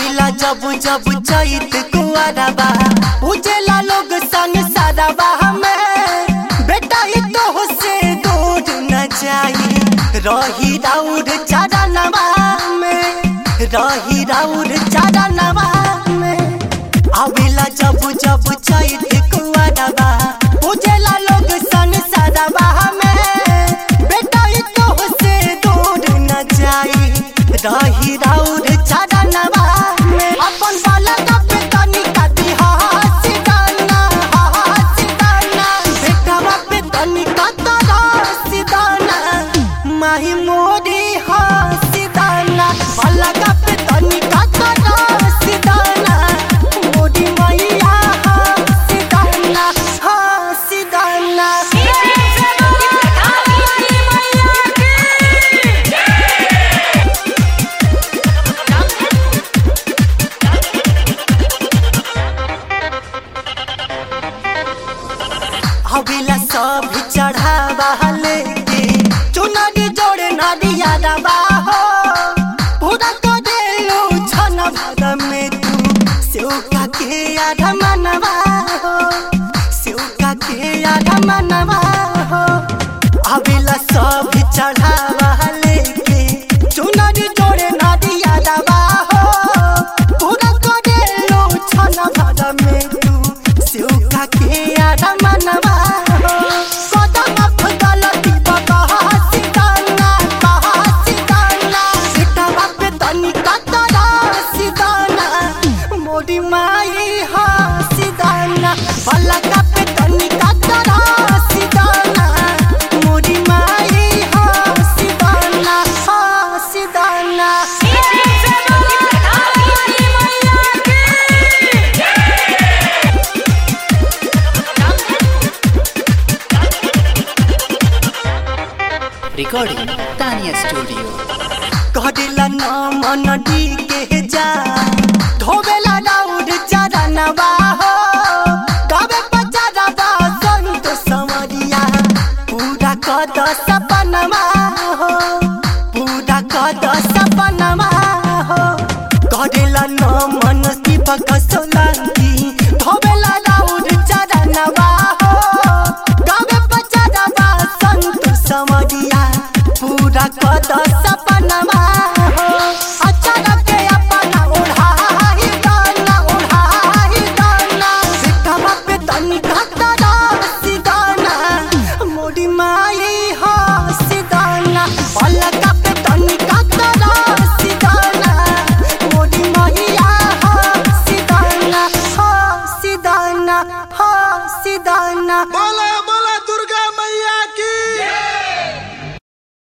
आविला जब जब चैत कुआरबा उजेला लोग सन सारबा हमें बेटा ही तो से दूर न जाई रही राउर चरणवा में रही राउर चरणवा में आविला जब जब चैत कुआरबा उजेला लोग सन सारबा हमें बेटा ही तो से दूर न जाई रही राउर चरणवा में अपन बाला का पे तनी काटी हासी दाना हासी दाना बेटवा पे तनी काटा हासी दाना माही मोरी हासी दाना बाला का पे तनी काटा हासी दाना मोरी मैया हासी दाना हासी दाना हविला सब चढ़ावा लेके चुनरी जोड़े नदिया दबा हो पूरा करेलू छन भाग में तू सेवका के आधा मनवा हो सेवका के आधा मनवा हो हविला सब चढ़ावा लेके चुनरी जोड़े नदिया दबा हो पूरा करेलू छन भाग में तू सेवका के आधा मनवा हो कदम गलती बता हसी दाना हसी दाना बेटा पे तनी कतरा हसी दाना मोरी माई हसी दाना भला का पे तनी कतरा हसी दाना मोरी माई हसी दाना हसी दाना Recording Tanya Studio. कहिला न मन के जा धोबेला राउर चरणवा हो गावे पचरवा संत समरिया पूरा कद सपनमा हो पूरा कद सपनमा हो कहिला न मन दीपक सोलंकी धोबेला राउर चरणवा हो गावे पचरवा संत समरिया पूरा कद सपनमा